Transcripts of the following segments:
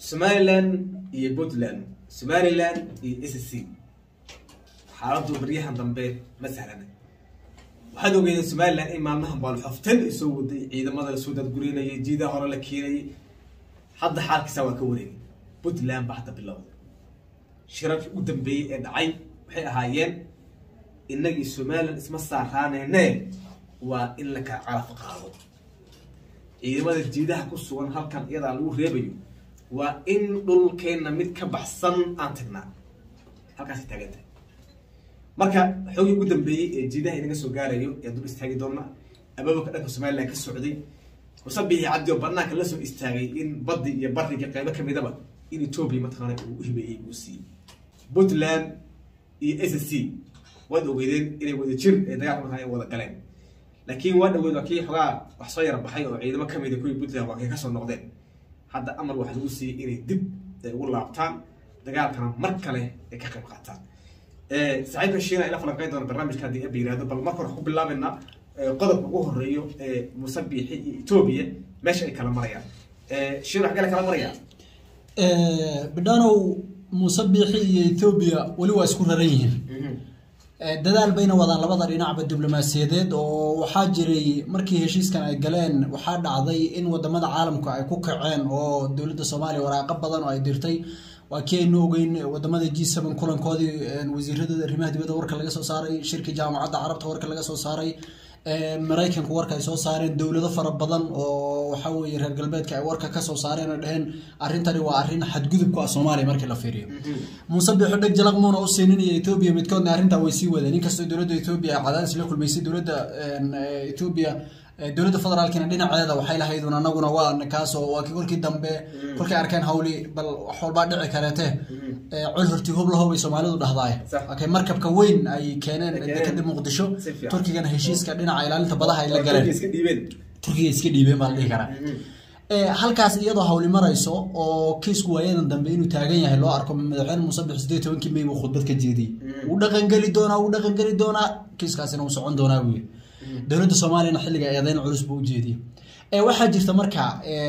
somaliland iyo puntland somaliland iyo s c xaaladu baryahan dambe ma sahlana waxaad ogeydeen somaliland in maalmahan baalxoftan ay soo waday ciidamada lasoo dadgurinayay jiidaha hore la keenayay hadda xaalkiisa waa ka wareegay puntland baa hadda bilowday shirarkii u dambeeyey ee dhacay waxay ahaayeen innagii somaliland isma saaraaneyne waa in la kala calaf qaado ciidamada jiidaha ku sugan halkan iyadaa lagu reebayo waa in dhulkeenna mid ka baxsan aan tagnaa halkaasay taagan tahay marka xoogii ugu dambeeyey ee jiidaha inaga soo gaarayo ee dul istaagi doona abaabulka dhanka somaliland ka socday musabixii cabdi oo banaanka la soo istaagay in baddi iyo bariga qeybo kamidaba in etoobiya mataqaana uu u hibeeyey uu siiyey puntland iyo s c waad ogeydeen inay wada jir ee dagaalka markaa ay wada galeen laakiin waa dhaweyd waa kii xogaa wax soo yara baxay oo ciidamo kamid a kuwii puntland waa kay kasoo noqdeen hadda amar waxaa lagu siiyey inay dib ay ugu laabtaan dagaalkana mar kale ay ka qayb qaataan saaxiibka shiina ila falanqeyn doona barnaamijka haddii aba yirahdo bal marka hore ku bilaabeynaa qodobka ugu horeeyo ee musabixi iyo etoobiya meesha ay kala marayaan shiina wax kale kala marayaan bidhanow musabixi iyo etoobiya weli waa isku raran yihiin dadaal bayna wadaan labada dhinacba diblomaasiyadeed oo waxaa jiray markii heshiiskan ay galeen waxaa dhacday in wadamada caalamka ay ku kaceen oo dowladda soomaaliya waraaqo badan oo ay dirtay waa kii aynu ogeyn wadamada g seven kulankoodii wasiirada arrimaha dibadda warka laga soo saaray shirkii jaamacadda carabta warka laga soo saaray maraykanku warka ay soo saareen dowlado fara badan oo waxa weye reer galbeedka ay warka kasoo saareen oo dheheen arrintani waa arrin xadgudub ku ah soomaaliya markii la fiiriyo muuse biixo dheg jalaq muuna u siinin iyo etoobiya midkoodna arrintaa way sii wadeen inkastoo dowladda etoobiya ay cadaadis la kulmaysay dowladda etoobiya dowladda federaalkina dhinaceeda waxay lahaydun anaguna waa kaasoo waa kii kolkii dambe kolkay arkeen hawli bal wax walbaa dhici kareete col horti hub lahow bay soomaalidu dhahdaay okay markabka weyn ay keeneen dekada muqdisho turkigana heshiiska dhinaca ilaalinta badaha ay la galeen turkiga iska dhiibeen baa la dhihi karaa halkaas iyadoo hawli marayso oo kiisku waayadan dambe inuu taagan yahay loo arko madaxweyne musabix sideed tobankii may buu khudbad ka jeediyey wuu dhaqangeli doonaa wuu dhaqangeli doonaa kiiskaasina wuu socon doonaa buu yiri dowladda soomaaliyana xilliga eedeyn culus buu ujeediyey waxaa jirta marka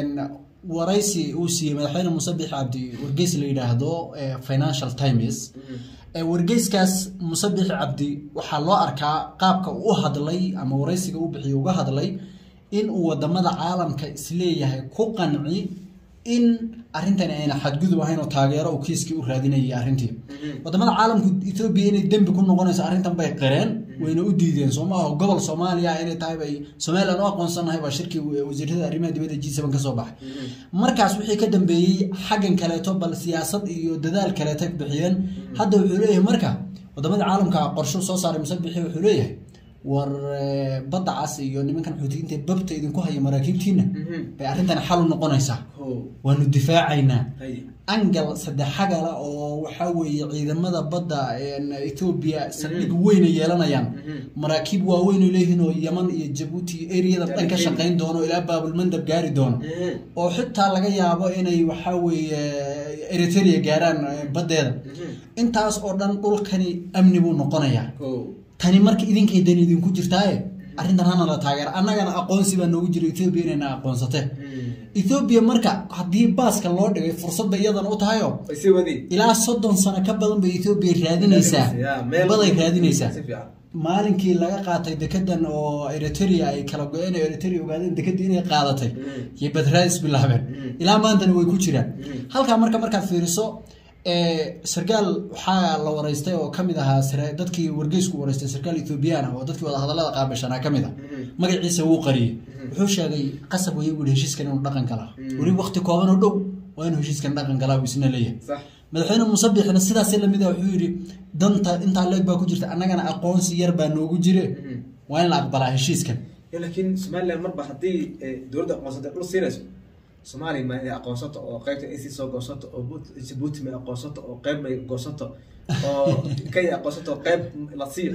waraysi uu siiyey madaxweyne musabix cabdi wargeys la yidhaahdo financial times wargeyskaas musabix cabdi waxaa loo arkaa qaabka uu u hadlay ama waraysiga u bixiyo uga hadlay in uu wadamada caalamka isleeyahay ku qanci in arrintani ayna xadgudub ahayn oo taageero uu kiiskii u raadinayay arrintii wadamada caalamku etoobiya inay dembi ku noqonayso arrintan bay qireen wayna u diideen soo maaha gobol soomaaliya inay tahay bay somaliland u aqoonsanahay baa shirkii wasiirada arrimaha dibadda g seven kasoo baxay markaas wixii ka dambeeyey xaggan kaleeto bal siyaasad iyo dadaal kaleeto bixiyeen hadda wuxuu leeyahay marka wadamada caalamka qorsho soo saaray musabixi wuxuu leeyahay war badda cas iyo nimankan xuutiyiinta babta idinku haya maraakiibtiina bay arrintani xal u noqonaysaa waanu difaacaynaa angal saddexagala oo waxaa weeye ciidamada badda etoobiya saldhig weyna yeelanayaan maraakiib waaweyn oo leeyihiin oo yaman iyo jabuuti iyo eriyada dhan ka shaqayn doono ilaa baabulmandab gaari doono oo xitaa laga yaabo inay waxaa weeye eritrea gaaraan baddeeda intaas oo dhan dhulkani amni buu noqonayaa tani marka idinkay dani idinku jirtaaye arrintan hana la taageera annagana aqoonsi baa noogu jira ethoobiya inayna aqoonsate ethoobiya marka haddii baaska loo dhigay fursadba iyadana u tahayo ilaa soddon sano ka badan bay ethoobiya raadinaysaa baday raadinaysaa maalinkii laga qaatay dekedan oo eritrea ay kala go-een oo eritrea ogaadeen dekedii inay qaadatay iyo badraadis bilaabeen ilaa maantana way ku jiraan halkaa marka markaad fiiriso sarkaal waxaa la wareystay oo kamid ahaa dadkii wargeysku wareystay sarkaal ethoobiyan ah oo dadkii wadahadalada qaabishanaa kamid ah magaciisa wuu qariyey wuxuu sheegay qasab waya bui heshiiskan inuu dhaqan galaa weli wakti kooban oo dhow waa inuu heshiiskan dhaqan galaa buu isna leeyahay madaxweyne musabixna sidaas lamid a wuxuu yidhi danta intaa leeg baa ku jirta annagana aqoonsi yar baa noogu jire waa in la aqbalaa heshiiskan laakiin somaliland marba haddii dowladda aqoonsatay dhul siinayso soomaaliya ma inay aqoonsato oo qeybta ac soo goosato oo jabuuti may aqoonsato oo qeyb may goosato oo kenya aqoonsato qeyb la siiyo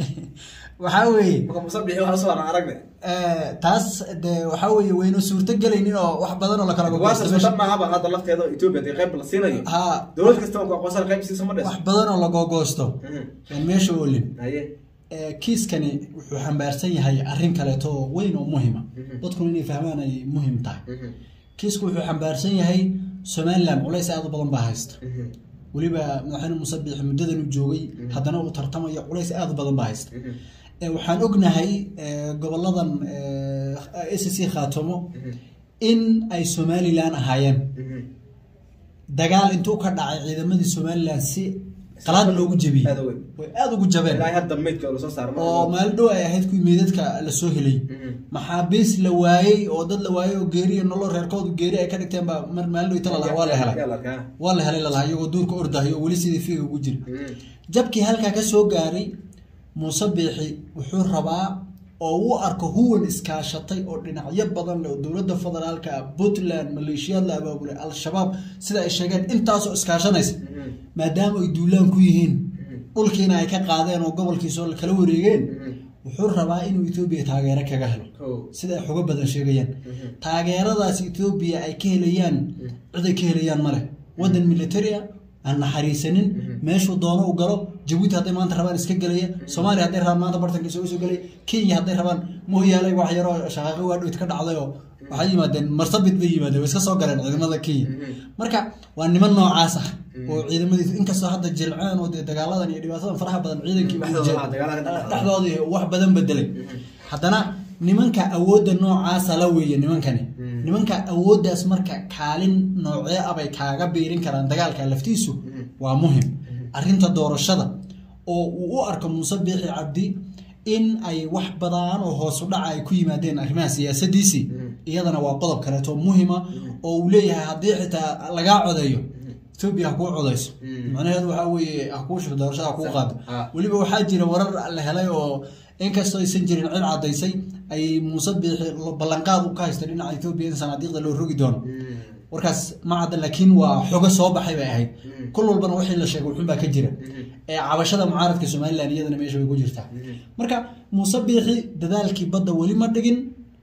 waxaa weeye marka musabixi waxa soo arag aragne taas de waxaa weeye waynu suurto gelaynin oo wax badan oo lakala waasa dhan maahaba hadda lafteeda ethiopia dee qeyb la siinayo ha dowlad kasta oo aqoonsan qeyb siisa ma dhees wax badan oo lagogoosto aan meesha olin haye kiiskani wuxuu xambaarsan yahay arrin kaleeto oo weyn oo muhima dadkuna inay fahmaan ay muhim tahay kiisku wuxuu xambaarsan yahay somalilan culays aada u badan baa haysta weliba madaxweyne muuse biixi muddadan u joogay haddana uu tartamayo culays aada u badan baa haysta Eh, waxaan ognahay eh, goboladan s c khaatomo in ay somalilan ahaayeen dagaal intuu ka dhacay ciidamadii somalilan si qalaad loogu jebiyey Aad u weyn. way aada ugu jabeen ilaa hadda maydka lasoo saaro ma oo maalin dhow ay ahayd kuwii meydadka lasoo helay Mhm. maxaabiis la waayey oo dad la waayey oo geeri iyo nolol reerkoodu geeri ay ka dhigteen baa mar maalin dhow tala waa la helay Yaa la arkaa. waa la helay lalahaa iyagoo duurka ordahay oo weli sidii fiiga ugu jira Mhm. jabkii halkaa ka soo gaaray muuse biixi wuxuu rabaa oo u arko huwan iskaashatay oo dhinacyo badan leh oo dowladda federaalka ah puntland maleeshiyaad la abaabulay al-shabaab sida ay sheegeen intaasoo iskaashanaysa Mhm. maadaama ay duulaan ku yihiin dhulkiina ay ka qaadeen oo gobolkiisoo kala wareegeen Mhm. wuxuu rabaa inuu etoobiya taageero kaga helo Kow. sida ay xogo badan sheegayaan Mhm. taageeradaas etoobiya ay ka helayaan cid ay ka helayaan male wadan military ah aan naxariisanin meeshuu doono u galo jabuuti hadday maanta rabaan iska gelaya soomaaliya hadday rabaan maanta bartanka isugu soo gelaya kenya hadday rabaan mooyaale wax yaroo shaqaaqo waa dhowt ka dhacday oo waxay yimaadeen marsabit bay yimaadeen way iska soo galeen ciidamada kenya marka waa niman noocaas ah oo ciidamadiisu inkastoo hadda jilceen oo dee dagaaladan iyo dhibaatadan faraha badan ciidankii uu Dhexdooda, jir- ah, dagaalada dhexdooda. dhexdooda iyo wax badan bedelay haddana nimanka awoodda noocaasa la weeye nimankani nimanka awooddaas marka kaalin noocee ah bay kaaga biirin karaan dagaalka laftiisu waa muhim arrinta doorashada oo uu u arko muuse biixi cabdi in ay wax badan oo hoos u dhaca ay ku yimaadeen arrimaha siyaasadiisii iyadana waa qodob kaleeto muhima oo uu leeyahay haddii xitaa lagaa codeeyo etoobiya ha kuu codeyso macnaheedu waxaa weeye ha kuu shubto doorashada ha kuu qaado Ah. weliba waxaa jira warar la helay oo inkastoo aysan jirin cid cadaysay ay muuse biixi ballanqaad u ka haysta dhinaca etoobiya in sanaadiiqda loo rogi doono warkaas ma cadda laakiin waa xogo soo baxay bay ahayd kul walbana wixii la sheegay wuxuun baa ka jira ee cabashada mucaaradka somalilan iyadana meesha way ku jirtaa marka muuse biixi dadaalkii badda weli ma dhigin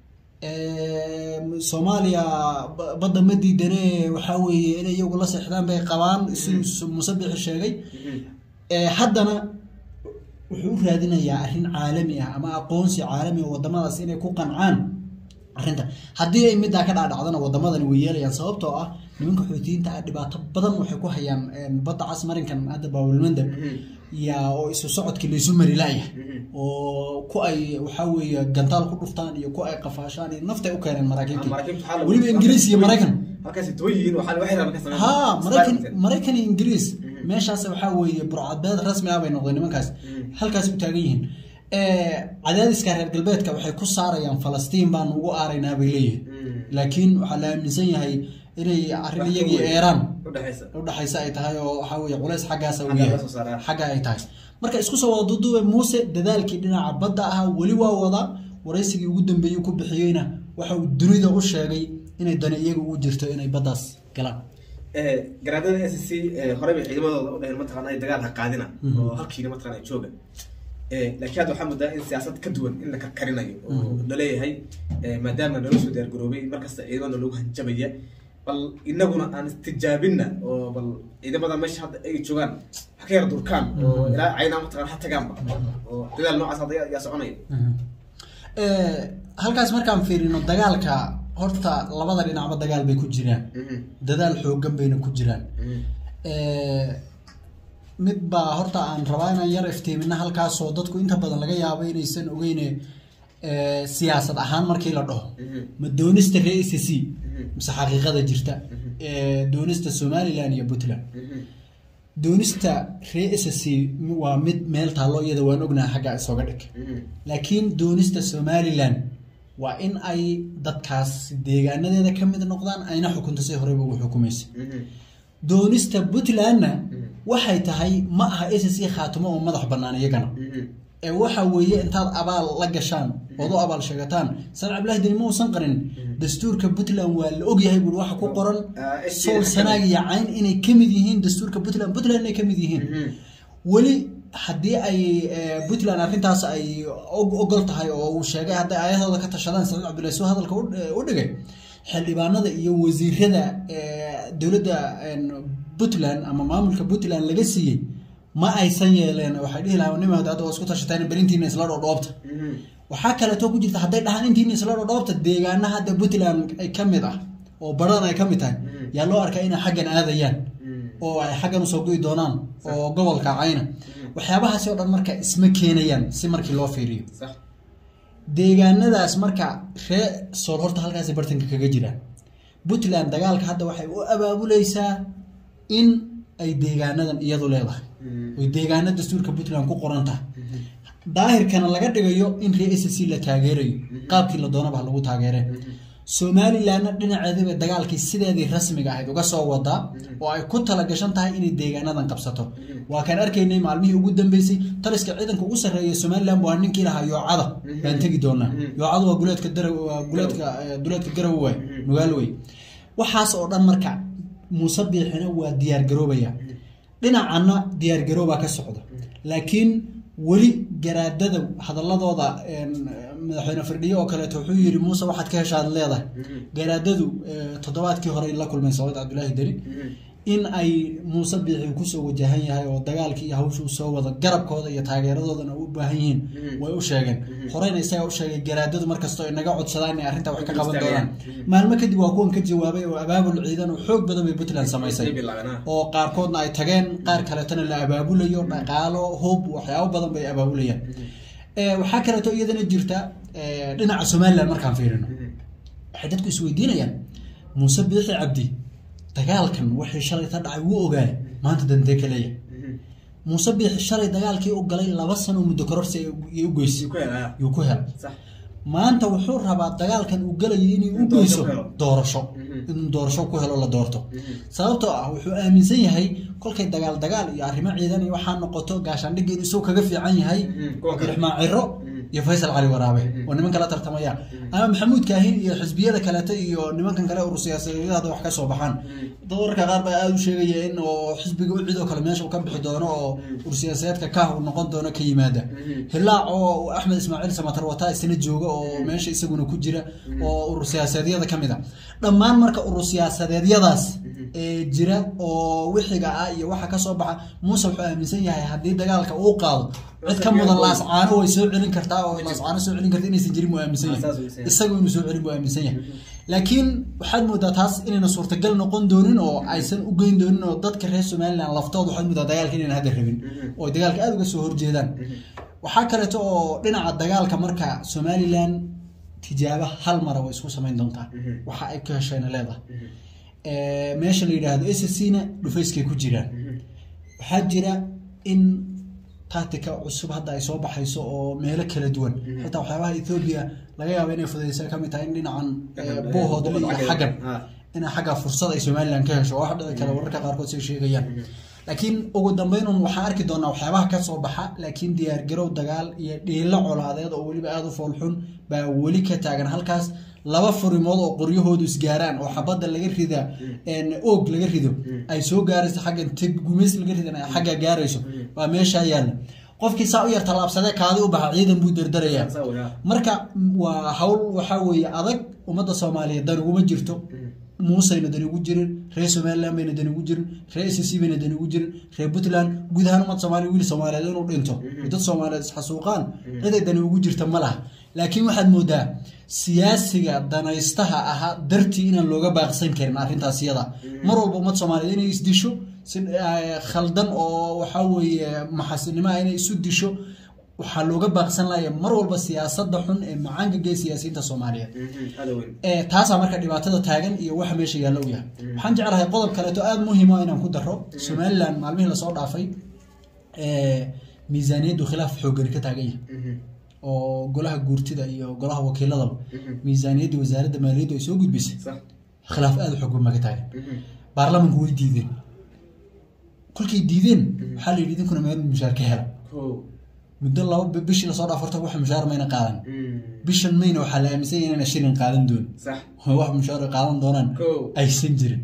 Ee, soomaaliya ba- badda ma diidane waxaa weeye inay iyagu la seexdaan bay qabaan siduu muuse biixi sheegay Ee, haddana wuxuu u raadinayaa arrin caalami ah ama aqoonsi caalami oo wadamadaas inay ku qancaan arrinta haddii ay middaa ka dhaadhacdana wadamadani way yeelayaan sababtoo ah nimanka xoutiyiinta ah dhibaato badan waxay ku hayaan een, badda cas marinkan hadda baawilmanda yaa oo isu socodkii laysu mari la'yahay oo ku ay waxaa weeye gantaal ku dhuftaan iyo ku ay qafaashaan iyo naftay u keeneen maraakiibtii Maraakiibtu waxaa lagu- weliba ingiriis iyo maraykan halkaasi duwan yihiin waxaa waxay rabaan ka sameeyaan. ha maraykan Spartan. maraykan iyo ingiriis meeshaas waxaa weeye burcadbeed rasmi ah bay noqdeen nimankaas halkaas u taagan yihiin Eh, cadaadiska reer galbeedka waxay ku saarayaan falastiin baan ugu aaraynaa bay leeyihin laakiin waxaa la aaminsan yahay inay arrin iyagii eeraan u dhaxaysa udhaxaysa ay tahay oo waxaa weeye culays xaggaasa uu Xagga yahay laga soo saaraa. xagga ay tahay marka isku soo wada duduube muuse dadaalkii dhinaca badda ahaa weli waa wadaa waraysigii ugu dambeeyey ku bixiyeyna waxa uu dunida u sheegay inay dani iyaga ugu jirto inay baddaas galaan Eh, garaadada s c horey bay ciidamadooda u dhaheen mataqaana ay dagaal ha qaadina oo halkiina mataqaana ay jooga Eh, laakiin hadda waxaa moodaa in siyaasad ka duwan in la karkarinayo oo laleeyahay eh, maadaama nala soo diyaar garoobay markasta ciidamada lagu hanjabaya bal inaguna aan istijaabina oo bal ciidamada meesha hadda ay joogaan ha ka yar durkaan oo ilaa caynaa mataqana ha tagaanba oo dadaal noocaas hadda yaa- yaa soconaya Eh, halkaas markaan fiirino dagaalka horta labada dhinacba dagaal bay ku jiraan Mhm, dadaal xoogan bayna ku jiraan mhm, Eh, mid baa horta aan rabaa inaan yar iftiimina halkaasoo dadku inta badan laga yaabo inaysan ogeyne eh, siyaasad ahaan markii la dhaho mhm, ma doonista reer c c Mhm. mise xaqiiqada jirta Eh, doonista somalilan iyo puntland mhm, doonista reer s c waa mid meel taallo iyada waan ognaha xagga isooga dhig mhm, laakiin doonista somalilan waa in ay dadkaas deegaanadeeda ka mid noqdaan ayna xukunto si horeyba ugu xukumaysa mhm, doonista puntlandna waxay tahay ma aha s c khaatimo oo madax bannaan iyagana mhm, ee waxa weeye intaad abaal la gashaan ood u abaal sheegataan san cabdillahi deni ma uusan qarin dastuurka puntland waa la ogyahay buuri waxa ku qoran Ah, SC sool sanaag iyo cayn inay ka mid yihiin dastuurka puntland puntland inay ka mid yihiin mhm, weli haddii ay eh, puntland arrintaas ay og- ogol tahay oo uu sheegay hadday ayadooda ka tashadaan saciid cabdullahi suu hadalka u- eh, u dhigay xildhibaanada iyo wasiirada eh, dowladda en, puntland ama maamulka puntland laga siiyey ma aysan yeeleen waxay dhihi lahaa nimaad hadda waa isku tashateen berintiina isla dhodhoobta mhm. waxaa kaleeto ku jirta hadday dhahaan intiina isla dhodhoobta deegaana hadda puntland ay ka mid ah oo baran ay ka mid tahay yaa loo arkaa inay xaggan aadayaan oo ay xaggan usoo go'i doonaan oo gobolka cayna waxyaabahaasi oo dhan marka isma keenayaan si markii loo fiiriyo sax deegaanadaas marka ree sool horta halkaasi bartanka kaga jiraan puntland dagaalka hadda waxay u abaabuleysaa in ay deegaanadan iyadu leedahay oy deegaana dastuurka puntland ku qoran tahay daahirkana laga dhigayo in ree s c la taageerayo qaabkii la doonaba ha lagu taageere somalilandna dhinaceediba dagaalkii sideedii rasmiga ahayd uga soo wadaa oo ay ku talagashan tahay inay deegaanadan qabsato waa kaan arkaynay maalmihii ugu dambeysay taliska ciidanka ugu sarreeya somaliland waa ninkii lahaa yoocada baan tegi doonaa yoocada waa guleedka dara waa guleedka eh, duleedka garowe waay nugaal wey waxaas oo dhan marka muuse biixina waa diyaar garoobaya dhinacanna diyaar garoobaa ka socda laakiin weli garaadada hadaladooda een, madaxweyne firdhiye oo kaleeto wuxuu yiri muuse waxaad ka heshaad leedahay garaadadu eh, toddobaadkii hore la kulmay sacuud cabdulaahi deni in ay muuse biixi kusoo wajahan yahay oo dagaalkii iyo hawshuu soo wada garabkooda iyo taageeradoodana u baahan yihiin way u sheegeen horeyna isagaa u sheegay garaadadu markastoo inaga codsadaan inay arrintaa wax ka qaban doonaan maalmo kadib waa kuwan ka jawaabay oo abaabul ciidan oo xoog badan bay puntland samaysay oo qaarkoodna ay tageen qaar kaleetona la abaabulayo dhaqaalo hub waxyaabo badan bay abaabulayaan Eh, waxaa kaleeto iyadana jirta eh, dhinaca somaliland markaan fiirino waxay dadku isweydiinayaan muuse biixi cabdi dagaalkan wixii shalay ka dhacay wuu ogaay maanta dantee ka leeyahay muuse biixi shalay dagaalkii u galay laba sano muddo kororsi ay u goysay yuu ku helay maanta wuxuu rabaa dagaalkan uu galayo inuu u In doorasho geyso ku helo. doorasho inuu doorasho ku helo la doorto sababtoo ah wuxuu aaminsan yahay kolkay dagaal dagaal iyo arrimo ciidan iyo waxaa noqoto gaashaandhigga inuu isagoo kaga fiican yahay kuwa kale. cabdiraxmaan ciro iyo faysal cali waraabe oo niman kala tartamaya ama maxamuud kaahin iyo xisbiyada kalete iyo nimankan kale urur siyaasadeedada wax ka soo baxaan dad wararka qaar baa aada u sheegaya in oo xisbiga u cid oo kale meesha uu ka bixi doono oo urur siyaasadeedka kah uu noqon doono ka yimaada hilaac oo axmed ismaaciil samatar wataa isna jooga oo meesha isaguna ku jira oo urur siyaasadeedyada ka mid a dhammaan marka urur siyaasadeedyadaas ee jira oo wixiga ah iyo waxa ka soo baxa muuse wuxuu aaminsan yahay haddii dagaalka uu qaado cid ka mudan laascaano way soo celin kartaa oo laascaano soo celin karta inaysan jirin buu aaminsan Ah, saas yahay uu aaminsan yahay. isagu inuu soo celin buu aaminsan yahay laakiin waxaad moodaa taas inayna suurtagal noqon doonin oo aysan u geyn doonin oo dadka reer somaliland laftooda waxaad moodaa dagaalka inayna hadda rabin oo ay dagaalka aada uga soo horjeedaan waxaa kaleeto oo dhinaca dagaalka marka somaliland tijaabo hal mara way isku samayn doontaa waxa ay ka heshayna leedahay Eh, meesha la yidhaahdo s c na dhufayskay ku jiraan waxaa jira in tactica cusub hadda ay soo baxayso oo meelo kala duwan xitaa waxyaabaha ethoobia laga yaabo inay fududeysa kamid tahay in dhinacan eh, buuhoodle iyo xaggan inay xagga fursad ay somaliland ka hesho oo wax dhici kale wararka qaarkood say sheegayaan laakiin ugu dambeyn un waxaan arki doonaa waxyaabaha ka soo baxa laakiin diyaargarow dagaal iyo dhiilo colaadeed oo weliba aada u foolxun baa weli ka taagan halkaas laba furimood oo qoryahoodu isgaaraan oo xabadda laga rida een, oog laga rido ay soo gaarayso xaggan teg gumays laga ridan ay xagga gaarayso waa meeshaa yaalla qofkii saa u yar tallaabsadee kaadi u baxa ciidan buu dardarayaa marka waa hawl waxaa weeye adag ummadda soomaaliyeed dan uguma jirto muuseyna dan ugu jirin reer somaliland bayna dan ugu jirin reer s c bayna dan ugu jirin reer puntland guud ahaan ummad soomaaliya wiil soomaaliyeed inuu dhinto dad soomaaliyeed isxasuuqaan ciday dani ugu jirta ma laha laakiin waxaad moodaa siyaasiga danaystaha ahaa dartii inaan looga baaqsan karin arrintaas iyada mar walba ummad soomaaliyeed inay isdisho si eh, khaldan oo waxaa weeye maxasinimo ah inay isu disho waxaa looga baaqsan laaya mar walba siyaasada xun ee macaanka gee siyaasiyiinta soomaaliyeed ee taasaa marka dhibaatada taagan iyo waxa meesha yaalla u yahay waxaan jeclahay qodob kaleeto aada muhiima inaan ku daro somaliland maalmihii lasoo dhaafay ee miisaaniyaddu khilaaf xoogani ka taagan yahay oo golaha guurtida iyo golaha wakiiladaba miisaaniyaddii wasaaradda maaliyaddu ay soo gudbisay khilaaf aada u xoog badan baa ka taagan baarlamanku way diideen kolkay diideen waxaa la yidhi idinkuna meel mushaar ka hela muddo laba bi- bishii lasoo dhaafarta wax mushaar mayna qaadan bishan mayna waxaa la aaminsan yahay inayna shilin qaadan doon wax mushaar ay qaadan doonaan Kow. aysan jirin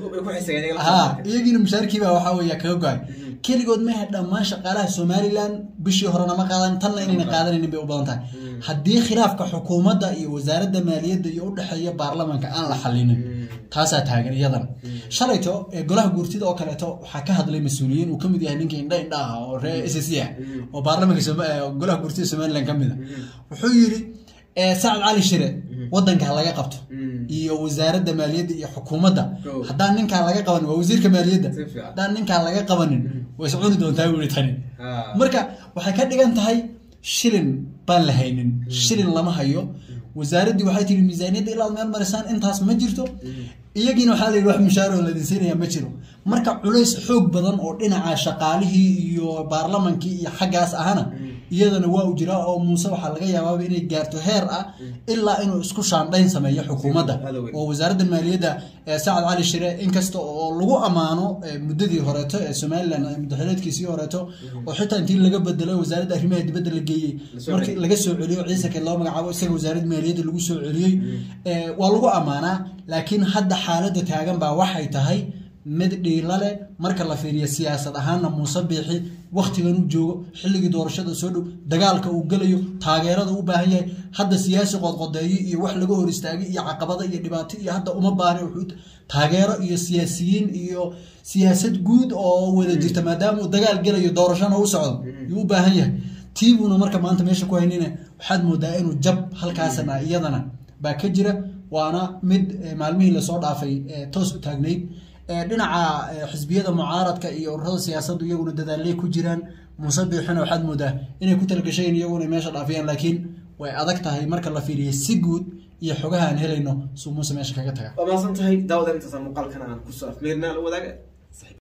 ha iyagiina mushaarkiibaa waxaa weeya kaga go-ay keligood maaha dhammaan shaqaalaha somaliland bishii horena ma qaadan tanna inayna qaadanaynin bay u badan tahay haddii khilaafka xukuumadda iyo wasaaradda maaliyadda iyo udhexeeya baarlamanka aan la xalinin taasaa taagan iyadana shalayto ee golaha guurtida oo kaleeto waxaa ka hadlay mas-uuliyiin uu kamid yahay ninkii indha indha ah oo reer s c ah oo baarlamanka Soma- ee golaha guurtida somaliland ka mid a wuxuu yidhi eh, sacad cali shire wadanka ha laga qabto Mm. iyo wasaaradda maaliyadda iyo xukuumadda Go. haddaan ninkaan laga qabanin waa wasiirka maaliyadda Si fiican. haddaan ninkaan laga qabanin way soconi doontaa weli tani Ah. marka waxay ka dhigan tahay shilin baan la haynin shilin lama hayo wasaaraddii waxay tihi miisaaniyadda ilaa meel marisaan intaas ma jirto iyagiina waxaa la yidhi wax mushaaroo la dinsiinaya ma jiro marka culays xoog badan oo dhinaca shaqaalihii iyo baarlamankii iyo xaggaas ahana iyadana waa u jiraa oo muuse waxaa laga yaabaaba inay gaarto heer ah ilaa inuu isku shaandhayn sameeyo xukuumadda Halloween. oo wasaaradda maaliyadda ee sacad cali shire inkasta oo lagu ammaano eh, muddadii horeeto ee somalilan eh, muddaxileedkiisii horeeto oo xitaa intii laga bedelay wasaaradda arrimaha dibadda la geeyey Lasoo markii celiyey. laga soo celiyo ciise kale loo magacaabo isaga wasaaradda maaliyadda lagu soo celiyey Eh, waa lagu ammaanaa laakiin hadda xaaladda taagan baa waxay tahay mid dhiila leh marka la fiiriyo siyaasad ahaanna muuse biixi waktigan uu joogo xilligii doorashada soo dhow dagaalka uu gelayo taageerada u baahan yahay hadda siyaasi qodqodeeyo iyo wax laga hor istaagay iyo caqabada iyo dhibaato iyo hadda uma baahna wuxuu taageero iyo siyaasiyiin iyo siyaasad guud oo wada jirta maadaama uu dagaal gelayo doorashana u socdo yuu u baahan yahay tiibuuna marka maanta meesha ku haynina waxaad moodaa inuu jab halkaasana iyadana baa ka jira waana mid eh, maalmihii lasoo dhaafay eh, toos u taagnayd Eh, dhinaca eh, xisbiyada mucaaradka iyo ururada siyaasaddu iyaguna dadaalay ku jiraan muuse biixina waxaad moodaa inay ku talagasheen iyaguna ay meesha dhaafiyaan laakiin way adag tahay marka la fiiriyo si guud iyo xogaha aan helayno suu muuse meesha kaga taga waa mahadsan tahay daawadan intaasaan muuqaalkan aan kusoo afmeerinaa la wadaaga